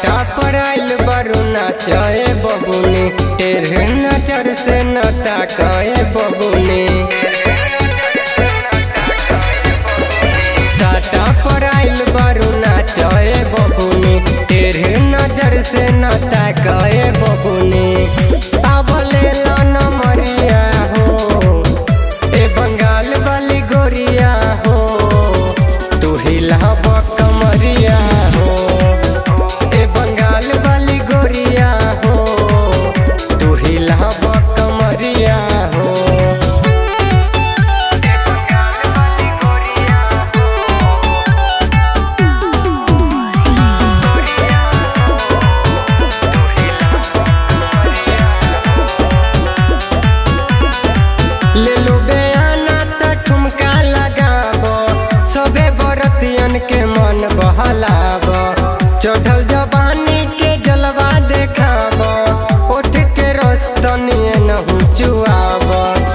साटा पर आइल बारू नाचे बबुनी टेढ़ नजर से न ताकाए बबुनी साटा पर आइल बारू नाचे बबुनी टेढ़ नजर से न ताकाए बबुनी आवले लन मरिया हो ए बंगाल वाली गोरिया हो तू हिलाब कमरिया हो ए बंगाल वाली गोरिया हो तू हिलाब कमरिया हो ले लो बयाना त ठुमका लगाबो सबे बरतियन के मन बहलाब चढ़ल जवानी के जलवा देखाब उठ के रस्तनिए नहु चुआब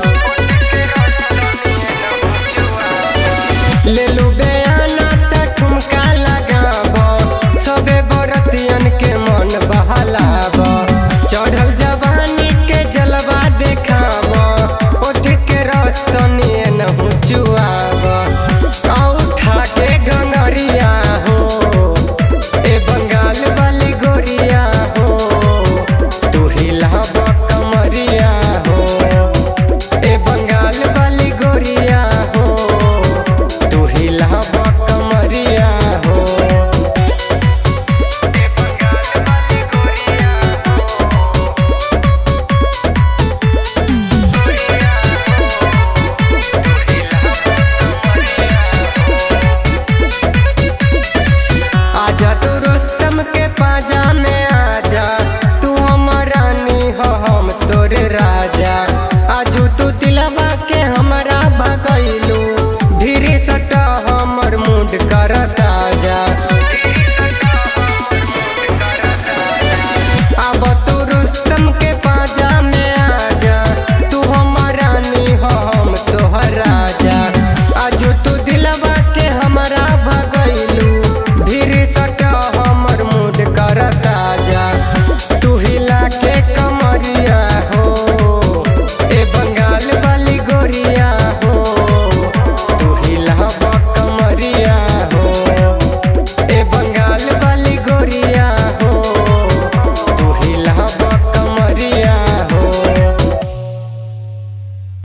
ले लो बयाना त ठुमका लगाबो सबे बरतियन के मन बहलाब चढ़ल जवानी के जलवा देखाब उठ के रस्तनिए नहु चुआब उठा के गंगरिया हो ए बंगाल वाली गोरिया हो तू हिलाब कमरिया हो ए बंगाल वाली गोरिया हो तू हिलाब कमरिया हो आजा तू रुस्तम के पाजा में आजा तू हमर रानी हो हम तोरे राजा आजू तू दिलवा के हमरा भगैल